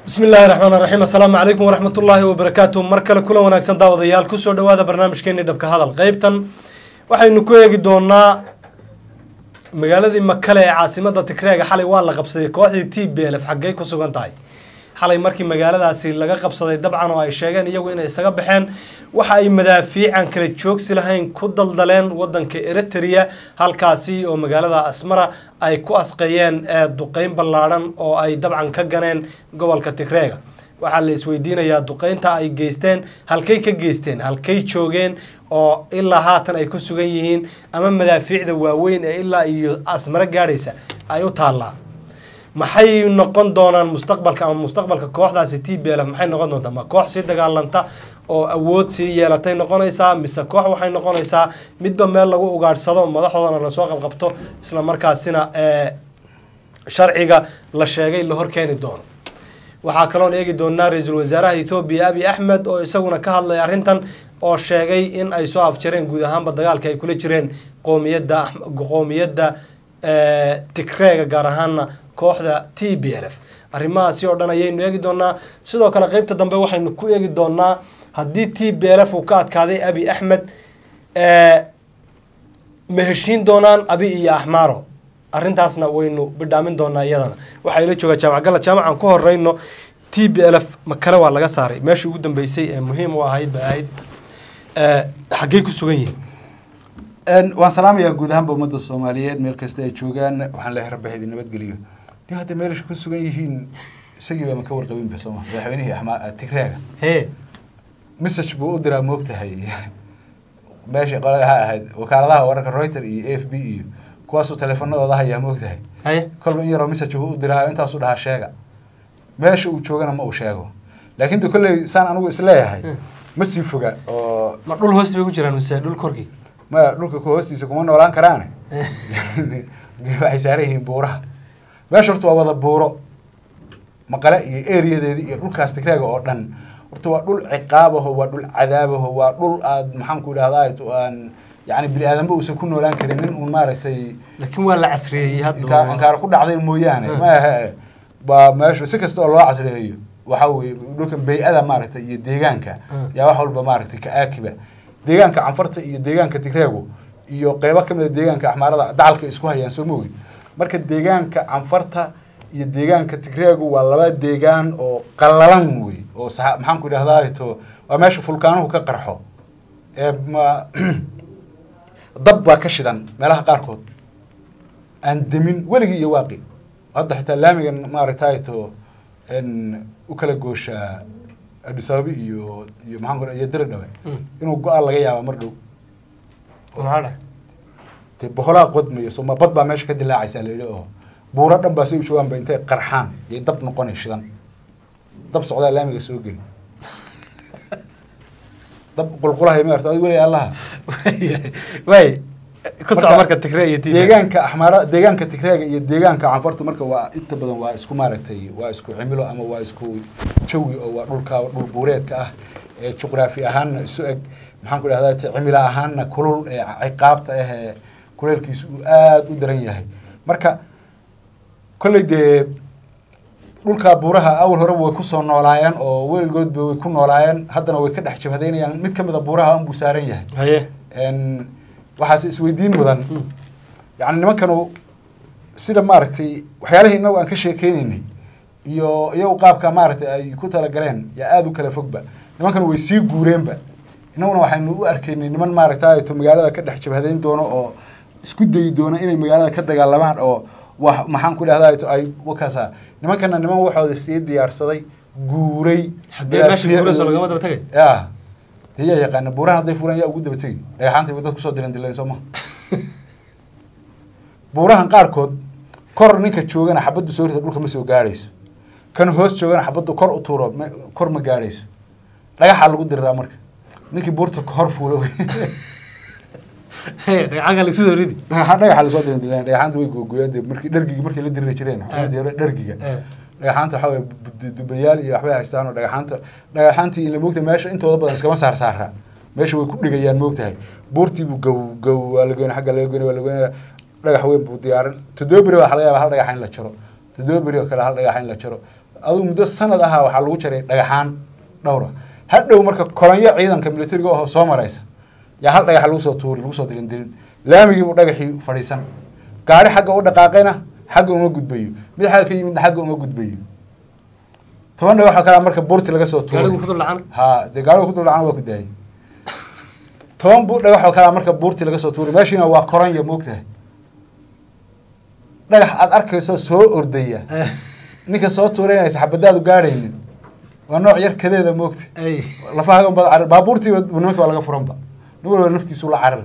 bismi illaahi raxmaan raxiim assalaamu calaykum waraxmat ullaahi wabarakaatu mar kale kulan wanaagsan daawadayaal kusoo dhawaada barnaamijkeeni dhabka hadal qeybtan waxaynu ku eegi doonaa magaaladii makale ee caasimada tigreega xalay waa la qabsaday kooxdii t b lf xaggey ku sugan tahay xalay markii magaaladaasi laga qabsaday dabcan oo ay sheegeen iyagu inay isaga baxeen waxa ay madaafiican kala joogsi lahayn ku daldaleen wadanka eritrea halkaasi oo magaalada asmara ay ku asqeeyeen ee duqeyn ballaadhan oo ay dabcan ka ganeen gobolka tigreega waxaa la isweydiinayaa duqeynta ay geysteen halkay ka geysteen halkay joogeen oo ilaa haatan ay ku sugan yihiin ama madaafiicda waaweyn ee ilaa iyo asmaro gaadhaysa ay u taallaa maxay noqon doonaan mustaqbalka ama mustaqbalka kooxdaasi t b l maxay noqon doontaa ma koox sii dagaalanta oo awood sii yeelatay noqonaysaa mise koox waxay noqonaysaa midba meel lagu ugaadhsado madaxdoodana lasoo qabqabto isla markaasina ee sharciga la sheegay la horkeeni doono waxaa kaloon eegi doonaa ra-iisul wasaaraha ethoobiya abi axmed oo isaguna ka hadlay arrintan oo sheegay in ay soo afjareen guud ahaanba dagaalka ay kula jireen qoomiyadda qoomiyadda tigreega gaar ahaana kooxda t b l f arrimahaasi oo dhan ayaynu eegi doonaa sidoo kale qeybta dambe waxaynu ku eegi doonaa haddii t b l f uu ka adkaaday abi axmed ma heshiin doonaan abi iyo axmaaro arrintaasna waynu bidhaamin doonaa iyadana waxaa ila joogaa jaamac gala jaamacan ku horeyno t b l f makale waa laga saaray meeshii ugu dambeysay ee muhiim u ahayd ba ahayd xaggey ku sugan yihiin waan salaamayaa guud ahaanba ummadda soomaaliyeed meel kasta ay joogaan waxaan leehay rabba haydin nabadgeliyo ni hadda meelasha ku sugan yihiin isagiiba ma ka warqabinba sooma madaxweynihii axmaa tigreega hee message buu u diraa moogtahay meesha qolada waxaa ahayd wakaaladaha wararka reuter iyo a f b iyo kuwaasuu teleefanadooda hayaa moogtahay haye kolba in yaroo message buu u diraa intaasuu dhahaa sheega meesha uu joogana ma uu sheego laakiin de kolley saan anigu isleeyahay ma sii foga oo ma dhul hoos bay ku jiraan mise dhul korkii maya dhulka ku hoostiisa kuma noolaan karaane waxay saaran yihiin buuraha meesha horta waa wada buuro maqale iyo eriyadeedi iyo dhulkaas tigreega oo dhan horta waa dhul ciqaabaho waa dhul cadaabaho waa dhul aad maxaan ku idhahdaa aan yani bini aadanba uusan ku noolaan karin nin uun maaragtay laakiin waa la casriyeeyey inkaa hadda inkaar ku dhacday mooyaane maahe waa meesha si kasta oo loo casriyeeyo waxa weye dhulkan bay-ada maaragtay iyo deegaanka yaa wax walba maaragtay ka aakiba deegaanka canfarta iyo deegaanka tigreegu iyo qeybo kamid a deegaanka axmaarada dacalka isku hayaan soo mogi marka deegaanka canfarta iyo deegaanka tigreegu waa laba deegaan oo qallalan wey oo sa maxaan ku idhahdaa to waa meesha fulkaanuhu ka qarxo ee ma dab baa ka shidan meelaha qaarkood aan demin weligii iyo waaqi hadda xitaa laamigan maaragtay to u kala gooshaa adisaabi iyo iyo maxaan ku iyo diridhabe inuu go-aan laga yaaba mar dhow maxaa dhahay dee boholaa qodmayo soma bad baa meesha ka dilaacaysa la yidhi oo buuro dhan baa say u joogaan ba intay qarxaan yay dab noqonay shidan dab socdaa laamiga soo geli dab qulqulahay maarta adi weli allaha waay ku soco Marka, marka tigre iyo t deegaanka axmaara deegaanka tigreega iyo deegaanka canfartu marka waa inta badan waa isku maaragtay waa isku cimilo ama waa isku jawi oo waa dhulka dhul buureedka ah ee juqraafi ahaanna isu eg maxaan ku idhahdaa te cimilo ahaanna kulul ee ciqaabta ah ee kuleelkiisu uu aada u daran yahay marka kolley dee dhulkaa buuraha awal horeba way kusoo noolaayeen oo weligoodba way ku noolaayeen haddana way ka dhex jabhadeynayaan mid ka mid a buuraha unbuu saaran yahay haye n waxaase isweydiin mudan yani nimankanu sida maaragtay waxyaalihii inagu aan ka sheekeynaynay iyo iyagu qaabka maaragtay ay ku talagaleen yaa aada u kala fogba nimankanu way sii guureenba innaguna waxaynu u arkaynay niman maaragtay to magaalada ka dhex jabhadeyn doono oo isku dayi doona inay magaalada ka dagaalamaan oo wax maxaan ku dhahdaa to ay wakaasa nimankana niman waxooda sii diyaarsaday guuray Haddee meesha guurayso lagama daba tegay? ya dee yaa yaqaana buurahan hadday fulaan yaa ugu daba tegi dhagaxaanta bay dad kusoo dilan dileen soo maha buurahan qaarkood kor ninka joogana xabaddu soo rita dhulka ma soo gaadhayso kan hoos joogana xabaddu kor u tuuro ma- kor ma gaadhayso dhagaxaa lagu diriraa marka ninkii buurta hor fuulo dhagaxaga lagu soo ridi dhagaxa dhagaxa lasoo dilan dileen dhagaxaanta way googoyaan dee markii dhargigi markay la diriri jireen xukuumadii hore dhargiga Eh. dhagaxaanta waxaa waye bu- dubayaal iyo waxbay haystaan oo dhagaxaanta dhagaxaantii ila moogtahay meesha intooda badan iskama saar saaraa meesha way ku dhigayaan moogtahay buurtii buu gow gow waa la goynaya xagga laga goynaya waa la goynaya dhagax weyn buu diyaarin toddoba beri baa laga yaaba hal dhagaxa in la jaro toddoba beri oo kale hal dhagaxa in la jaro aduu muddo sanad ahaa waxaa lagu jaray dhagaxaan dhowra hadhow marka kolonyo ciidanka militariga ahoo soo maraysa yaa hal dhagax lagu soo tuuri lagu soo dilin dilin laamigiibuu dhagaxii fadhiisan gaari xagga u dhaqaaqayna xagga uma gudbayo mid xagga ka yimidna xagga uma gudbayo toban dhagax oo kalea marka buurti laga soo tuuri gaarigu ku dul dhacana ha dee gaarigu ku duldhacana waa ku daayay toban bu dhagax oo kalea marka buurti laga soo tuuri meeshiina waa koranya moogtahay dhagax aad arkayso soo ordaya ninka soo tuureynaysa xabadaadu gaadhaynin waa nooc yar kadeeda moogta ay lafahagan bad carar baabuurtiiba nimanka waa laga furanba nin walba naftiisu la carar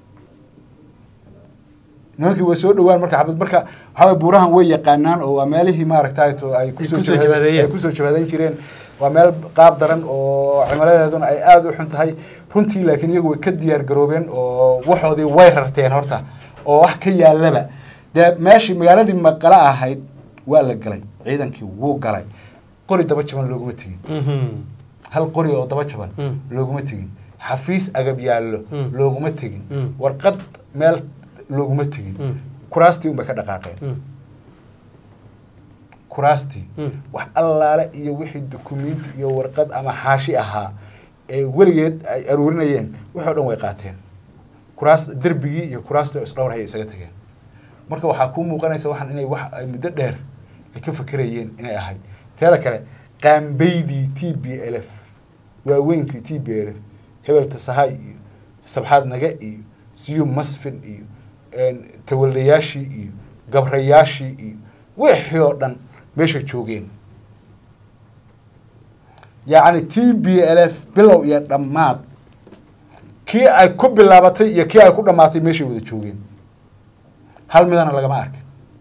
nimankii way soo dhawaan marka xabad marka waxaa waye buurahan way yaqaanaan oo waa meelihii maaragtay to ay kusoo kusoo jabhade- jabhadeeyeen. ay kusoo jabhadeyn jireen waa meel qaab daran oo cimiladeeduna ay aada u xun tahay runtii laakiin iyagu way ka diyaar garoobeen oo waxoodii way rarteen horta oo wax ka yaalaba dee meeshii magaaladii maqala ahayd waa la galay ciidankii wuu galay qori daba jaban looguma tegin hal qori oo daba jaban Mm. looguma tegin xafiis agab yaallo Mm. looguma tegin Mm. warqad meel looguma tegin Mm. kuraastii unbay ka dhaqaaqeen kuraastii Mm. wax allaale iyo wixii dukumiinti iyo warqad ama xaashi ahaa ee weligeed ay aruurinayeen wixii o dhan way qaateen kuraas derbigii iyo kuraastii oo isdhowrhaya isaga tageen marka waxaa kuu muuqanaysa waxaan inay wax ay muddo dheer ay ka fakerayeen inay ahayd teeda kale qaambeydii t b l f waaweynkii t b l f hebelta sahay iyo sabxaad naga iyo siyu masfin iyo een, tawaldayaashii iyo gabrayaashii iyo wixii oo dhan meesha joogeen yacni t b l f bilow iyo dhammaad kii ay ku bilaabatay iyo kii ay ku dhammaatay meeshay wada joogeen hal midana lagama arkin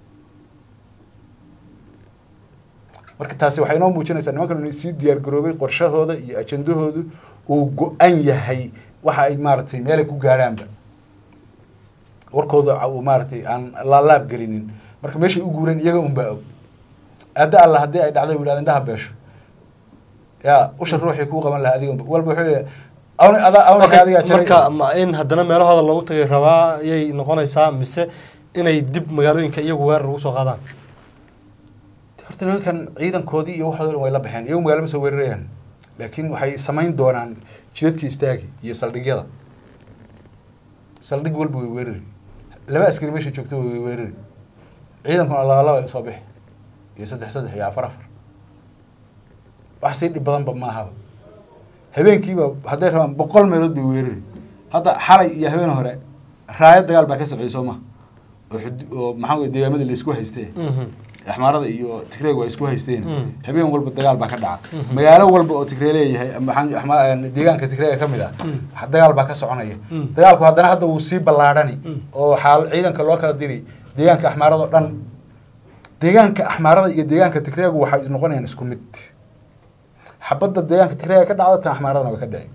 marka taasi waxay inoo muujinaysaa nimankan inay sii diyaar garoobay qorshahooda iyo ajandahoodu uu go-an yahay waxa ay maaragtay meelay ku gaadhaanba warkooda uu maaragtay aan laalaab gelinin marka meeshay u guureen iyaga unbaa og aada alla haddii ay dhacdo yidhahda indhaha beesho yaa usha ruuxii kuu qaban lahaa adiga unba walba wuxuu leeyahay awn ada awnka adigaa jaray marka ma in haddana meelahooda loogu tagay rabaa ayay noqonaysaa mise inay dib magaalooyinka iyagu weerar ugu soo qaadaan horta nimankan ciidankoodii iyo waxooda dhan way la baxeen iyagu magaalo ma soo weerarayaan laakiin waxay samayn doonaan jidadkii istaagi iyo saldhigyada saldhig walba way weerari laba askari meesha joogto way weerari ciidankuna laba laba ay usoo bixi iyo saddex saddex iyo afar afar wax sii dhib badanba maahaba habeenkiiba hadday rabaan boqol meelood bay weerari hadda xalay iyo habeen hore raayad dagaal baa ka socday soo ma oo xud- oo maxaa weye deegaamada laysku haystee axmaarada iyo tigreegu ay isku haysteen Mm. habeen walba dagaal baa ka dhaca magaalo walba oo tigree leeyahay ama maxaa- axma- deegaanka tigreega ka mid ah Mm. wax dagaal baa ka soconaya Mm. dagaalku haddana hadda wuu sii ballaadhani Mm. oo waxaa ciidanka loo kala diri deegaanka axmaarada oo dhan deegaanka axmaarada iyo deegaanka tigreegu waxay noqonayaan isku mid xabadda deegaanka tigreega ka dhacda tan axmaaradana way ka dhici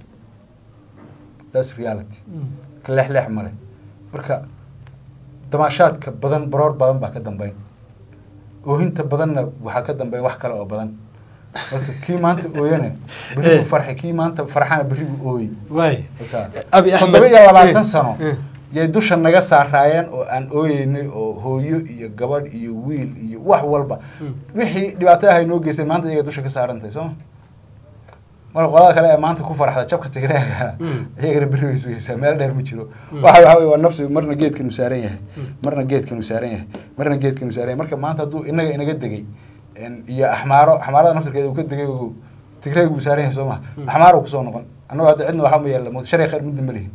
thats reality ka leexleex male marka damaashaadka badan baroor badan baa ka dambeyn oohinta badanna waxaa ka dambeyn wax kale oo badan marka kii maanta ooyana berri buu farxay kii maanta farxana berri buu ooyey waay marka Abi Axmed- toddoba iyo labaatan Eh, sano eh. yay dusha naga saaraayeen oo aan ooyeynay oo hooyo iyo gabadh iyo wiil iyo wax walba Mm. wixii dhibaato ah ay noo geysteen maanta iyaga dusha ka saaran tahay sooma marka qolada kale ee maanta ku farxda jabka tigreegana Mm. iyagana berri way sugaysaa meel dheer ma jiro Mm. waxa waxa weye waa nafsi marna geedkan uu saaran yahay Mm. marna geedkan uu saaran yahay marna geedkan uu saaran yahay marka maanta hadduu inaga inaga degay en, iyo axmaaro axmaarada naftirkeeda uu ka degay ogow tigreeg buu saaran yahay soo maha Mm. axmaaro kusoo noqon annago hadda cidna waxaa ma yaalla mo sharci khayr midna ma lihin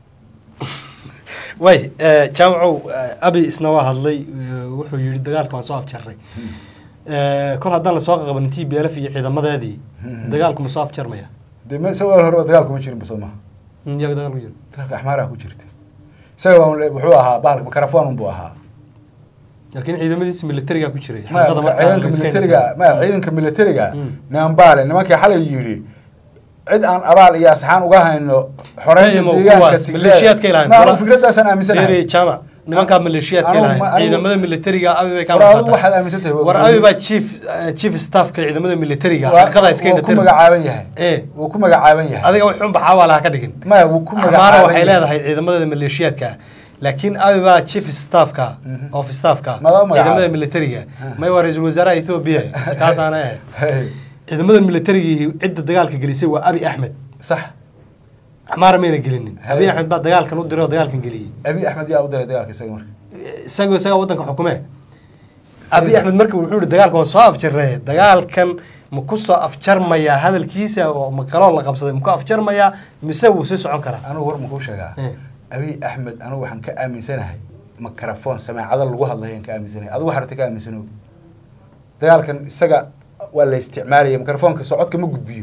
waay jaamacow eh, abi isna waa hadlay eh, wuxuu yihi dagaalka waan soo afjarray Eh, kol haddaan lasoo qaqabanin t b l f iyo ciidamadeedii Mhm. dagaalku ma soo afjarmaya dee me isaga wal horeba dagaalku ma jirinba soo maha Mm, iyaga dagaal ku jira dagaalka axmaaraha ku jirta isaga waa un- wuxuu ahaa bahalka makarafon unbuu ahaa laakiin ciidamadiisa militariga ku jiray maya xaqiiqada marka marka aan ciidanka la iska militariga indhatin. maya ciidanka militariga Mm. nimanbaale nimankii xalay yidhi cid aan abaal iyo asxaan uga hayno xoreynta Imo, deegaanka kuwaas, maleeshiyaadka ilahan. Ma, anigu Wara- fikradaasaan aaminsanahay Beeri jaamac nimankaa maleeshiyaadka Anigu ilahay ma- anigu- ciidamada militariga abi bay ka war adigu maqataa waxaad aaminsan tahay war abi baa chief eh, chief staffka ciidamada militariga waa xaqiiqada iska wuu ku indhatin magacaaban yahay Eh. wuu ku magacaaban yahay adiga wuxuun baxaa waa laha ka dhigin maya wuu ku amaara magacaaban waxay yahay leedahay ciidamada maleeshiyaadka laakiin abi baa chief staffka Mhm. of staffka Madax magacaabay. ciidamada militariga may waa ra-iisul wasaaraha ethoobia mise kaasaana ahayd Hey, ciidamada militariga cidda dagaalka gelisay waa abi axmed sax axmaara mayna gelinin Hey. abi axmed baa dagaalkan u diray oo dagaalkan geliyey abi axmed yaa u diray dagaalka isaga marka isagoo isagaa waddanka xukumee abi axmed marka wuxuu yihi dagaalkan waan soo afjarnay dagaalkan ma ku soo afjarmayaa hadalkiisa oo ma kaloo la qabsaday ma ku afjarmayaa mise wuu sii socon karaa anigu war makuu sheegaa Eh. abi axmed anigu waxaan ka aaminsanahay mikrofon sameecado lagu hadlayo aan ka aaminsanahay adigu waxarta ka aaminsanow dagaalkan isaga waa la isticmaalaya mikrofoonka socodka ma gudbiyo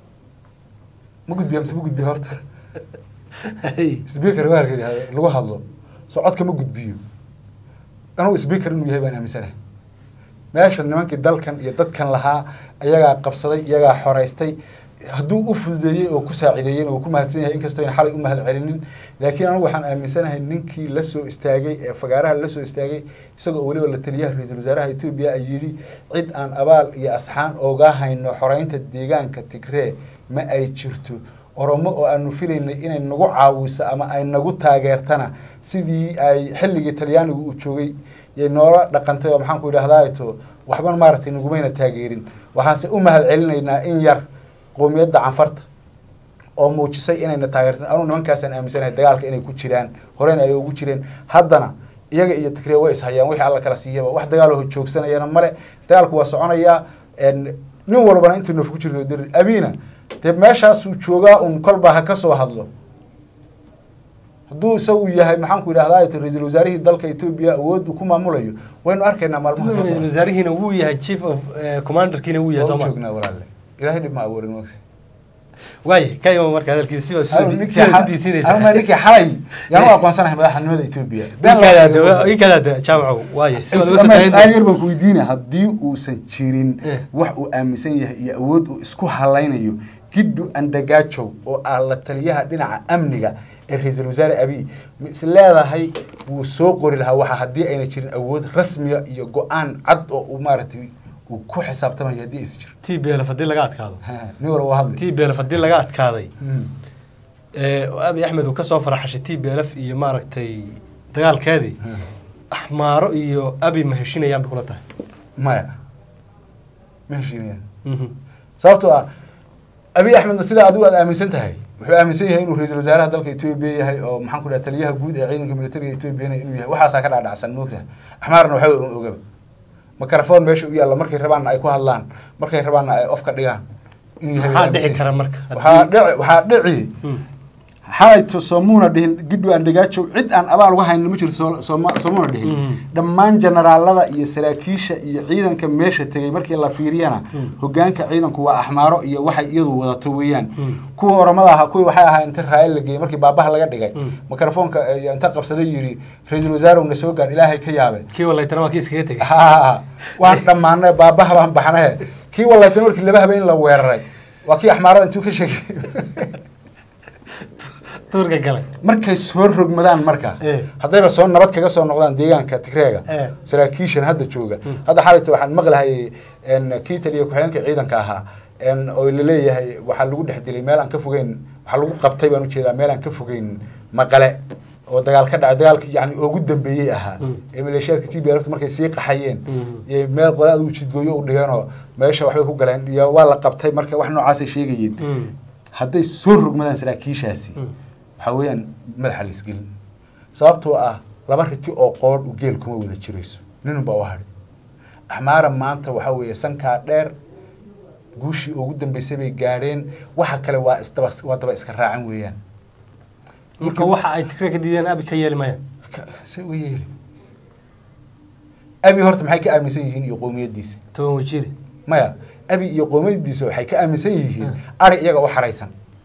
ma gudbiyo mise ma gudbiyo horta speaker waa la yidhahda lagu hadlo socodka ma gudbiyo anigu speaker inuu yahay baan aaminsanahay meesha nimankii dalkan iyo dadkan lahaa iyagaa qabsaday iyagaa xoreystay hadduu u fududeeyey oo ku saacideeyeyna wuu ku mahadsan yahay inkastoo ayna xalay u mahad celinin laakiin anigu waxaan aaminsanahay ninkii la soo istaagay ee fagaaraha la soo istaagay isagoo weliba la taliyaha ra-iisul wasaaraha etoobiya ay yidhi cid aan abaal iyo asxaan ooga hayno xoreynta deegaanka tigree ma ay jirto oromo oo aanu filaynay inay nagu caawiso ama ay nagu taageertana sidii ay xilligii talyaanigu uu joogay yay noola dhaqantay oo maxaanku idhahdaa to waxban maaragtay nagumayna taageerin waxaanse u mahad celinaynaa in yar qowmiyadda canfarta oo muujisay inayna taageersan anugu nimankaasaan aaminsanahay dagaalka inay ku jiraan horena ay ugu jireen haddana iyaga iyo tigree way ishayaan wixii alla kala siiyaba wax dagaal joogsanayana male dagaalku waa soconayaa nin walbana intuu naf ku jirto dir abiina dee meeshaasuu joogaa un kolba ha ka soo hadlo hadduu isagu yahay maxaanku idhahdaa ra-iisul wasaarihii dalka etoobiya awood uu ku maamulayo waynu arkaynaa maalmaha soo socda wasaarihiina wuu yahay chief of eh, commanderkiina wuu yahay waa u sooma joognaa walaalle ilaahay dhib ma abuurin mogta waaye ka ima marka hadalkiisa siba Anigu si ninkii siba xa- isu diidsinaysa anigu ninkii xalay yaan u aqoonsanahay madaxnimada etoobiya Been loo sheego. ikadaada jaamaco waaye siba Is- laga ama soo su-aal yar baan ku weydiina haddii uusan jirin Eh. wax uu aaminsan yahay iyo awood uu isku halaynayo giddu andagajow oo ah la taliyaha dhinaca amniga ee ra-iisul wasaare abiy ma is leedahay wuu soo qori lahaa waxa haddii ayna jirin awood rasmiya iyo go-aan cad oo uu maaragtay uu ku xisaabtamayo haddii aysan jirin t b lf haddii laga adkaado Ha, nin walba waa hadli t b lf haddii laga adkaaday Mm. ee oo abi axmed uu kasoo faraxashay t b lf iyo maaragtay dagaalkeedii axmaaro iyo abi ma heshinayaan bay kula tahay maya ma heshiinayaan Mhm. sababtoo ah abiy axmedna sidaa adigu aad aaminsan tahay wuxuu aaminsan yahay inuu ra-iisul wasaaraha dalka etoobiya yahay oo maxaan ku dhaha taliyaha guud ee ciidanka militariga etoobiyana inuu yahay waxaasaa ka dhacdhacsan moogtaha axmaarna waxba un ogaba mikrofon meesha u yaalla markay rabaanna ay ku hadlaan markay rabaanna ay of ka dhigaan inuu yahay maxaa aaminsan dhici yahay. kara marka waxaa dhici waxaa dhici Hmm. xalayto soomuuna dhihin gidhu aan dhagaajow cid aan abaal uga haynin ma jirto soo- sooma- soomuuna dhihin Mhm. dhammaan generaalada iyo saraakiisha iyo ciidanka meesha tegay markii la fiiriyana hogaanka ciidanku waa axmaaro iyo waxay iyadu wadato weeyaan Mm. kuwa oramada ahaa kuwii waxay ahaa inta raayil la geeyey markii baabaha laga dhigay Mm. mikrofoonka eh, inta qabsaday yidhi ra-iisul wasaare na soo gaadh ilaahay ka yaabe kii walaytana waa kii iskaga tegay ha waan dhammaanay baabaha baan baxnahe kii walaytan markii laba habeen la weeraray waa kii axmaarada intuu ka sheegay duurka galay markay soo rogmadaan marka Eh. haddayba soo nabad kaga soo noqdaan deegaanka tigreega Eh. saraakiishan hadda jooga hadda xalayta waxaan maqlahay en, kii taliya ku-xigeenka ciidanka ahaa en, oo laleeyahay waxaa lagu dhex dilay meel aan ka fogeyn waxaa lagu qabtay baan ujeedaa meel aan ka fogeyn maqale oo dagaal ka dhacay dagaalkii yani ugu dambeeyey ahaa Mm. ee maleeshiyaadka t b lfta markay sii qaxayeen Mhm. iyo meel qodaad uu jidgooyo u dhigeenoo meesha waxbay ku galeen iyo waa la qabtay marka wax noocaasay sheegayeen Mm. hadday soo rogmadaan saraakiishaasi Mm. waxaa weeyaan madaxa la isgelin sababtoo ah laba riti oo qoodh u geel kuma wada jirayso ninun baa u hadhi axmaara maanta waxaa weeye sankaa dheer guushii ugu dambeysay bay gaadheen waxa kale waa isdaba waa daba iska raacan weeyaan marka waxa ay tigre ka diideen abi ka yeeli mayaan Ka- se u yeeli abi horta maxay ka aaminsan yihiin iyo qowmiyaddiisa toban wajiire maya abi iyo qowmiyaddiisa waxay ka aaminsan yihiin Hmm. ari iyaga u xaraysan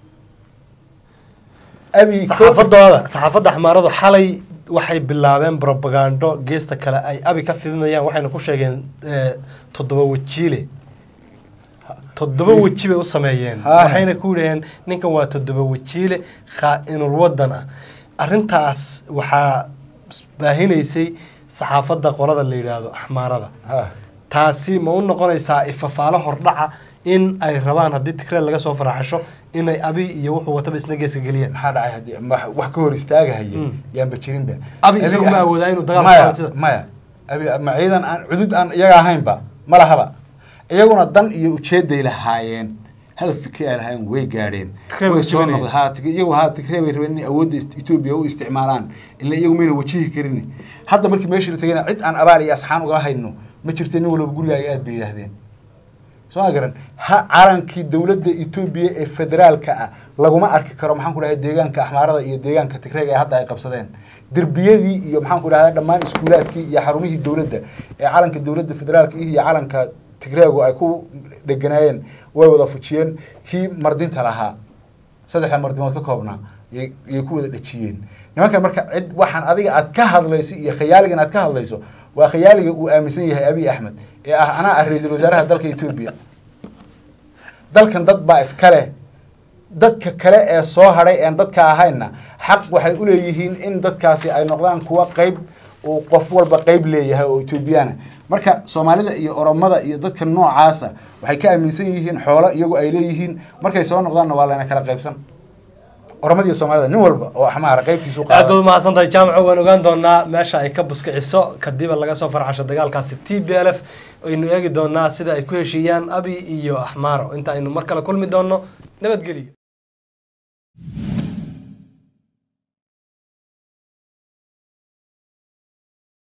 abi saxaafadooda saxaafadda axmaaradu xalay waxay bilaabeen brobagando geesta kale ay abi ka fidinayaan waxayna ku sheegeen eh, toddoba wajiile toddoba weji bay u sameeyeen Haa. waxayna ku yidhaheen ninkan waa toddoba wajiile khaa-inul wadan ah arrintaas waxaa baahinaysay saxaafadda qolada la yidhaahdo axmaarada ha taasi ma u noqonaysaa ifafaalo hordhaca in ay rabaan haddii tigree laga soo faraxasho inay abi iyo wuxuu wataba isna geeska geliyaan maxaa dhacay haddii ma- wax ka hor istaagahaya Mm. yaanba jirinba Abi isagu ma awoodaa inuu dagaal maya qaado sida? maya abi ma ciidan aan cudud aan iyaga ahaynba ma lahaba iyaguna dan iyo ujeeday lahaayeen hadaf fikri ay lahaayeen way gaadheen Tigray way bay soo jebinayeen. noqday ha Tig- iyagu ha tigree bay rabeen inay awoodda Est- etoobiya u isticmaalaan ila iyagu mayna wajihi karin hadda markii meeshii la tegayna cid aan abaar iyo asxaan uga hayno ma jirta nin walba gurigaaga aad bay yidhaahdeen soo ma garan ha calankii dowladda etoobiya ee federaalka ah laguma arki karo maxaan ku dhahay deegaanka axmaarada iyo deegaanka tigreega ee hadda ay qabsadeen derbiyadii iyo maxaan ku dhahdaa dhammaan iskuulaadkii iyo xarumihii dowladda ee calanka dowladda federaalka iyo calanka tigreegu ay ku dheganaayeen way wada fujiyeen kii mardinta lahaa saddexda mardimood ka koobnaa yay yay ku wada dhejiyeen nimankan marka cid waxaan adiga aad ka hadlayso iyo khayaaligan aad ka hadlayso waa khayaaliga uu aaminsan yahay abiy axmed ee ah anaa ah ra-iisul wasaaraha dalka etoobiya dalkan dad baa iska leh dadka kale ee soo hadhay een dadka ahaynna xaq waxay u leeyihiin in dadkaasi ay noqdaan kuwa qeyb uu qof walba qeyb leeyahay oo etoobiyana marka soomaalida iyo oromada iyo dadka noocaasa waxay ka aaminsan yihiin xoolo iyagu ay leeyihiin markay soo noqdaanna waa layna kala qaybsan oromada iyo soomaalida nin walba oo axmaara qeybtiisu aad baad qaada umahadsan tahay jaamaco waan ogaan doonaa meesha ay ka buskiciso kadiba laga soo farxasho dagaalkaasi t b l f aynu eegi doonaa sida ay ku heshiiyaan abi iyo axmaaro inta aynu mar kale kulmi doono nabadgeliyo